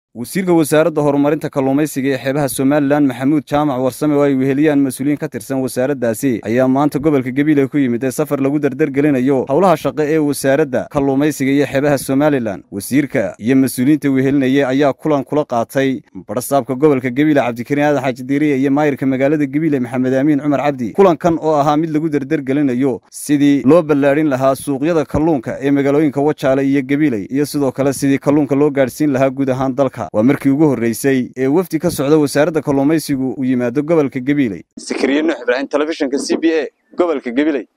wasiirka wasaaradda horumarinta kalluumaysiga ee xeebaha somalilan maxamuud jaamac warsame oo ay weheliyaan mas-uuliyiin ka tirsan wasaaraddaasi ayaa maanta gobolka gabiley ku yimid ee safar lagu dardargelinayo howlaha shaqo ee wasaaradda kalluumaysiga iyo xeebaha somalilan wasiirka iyo mas-uuliyiinta wehelinaya ayaa kulan kula qaatay badhasaabka gobolka gabiley cabdikariin aadan xaaji diiriye iyo maayirka magaalada gabiley maxamed aamiin cumar cabdi kulankan oo ahaa mid lagu dardargelinayo sidii loo ballaadhin lahaa suuqyada kalluunka ee magaalooyinka wajaale iyo gabiley iyo sidoo kale sidii kalluunka loo gaadhsiin lahaa guud ahaan dalka waa markii ugu horreysay ee wafdi ka socda wasaaradda kalluumaysigu uu yimaado gobolka gabiley sakariye nuux ibraahim telefishinka c b a gobolka gabiley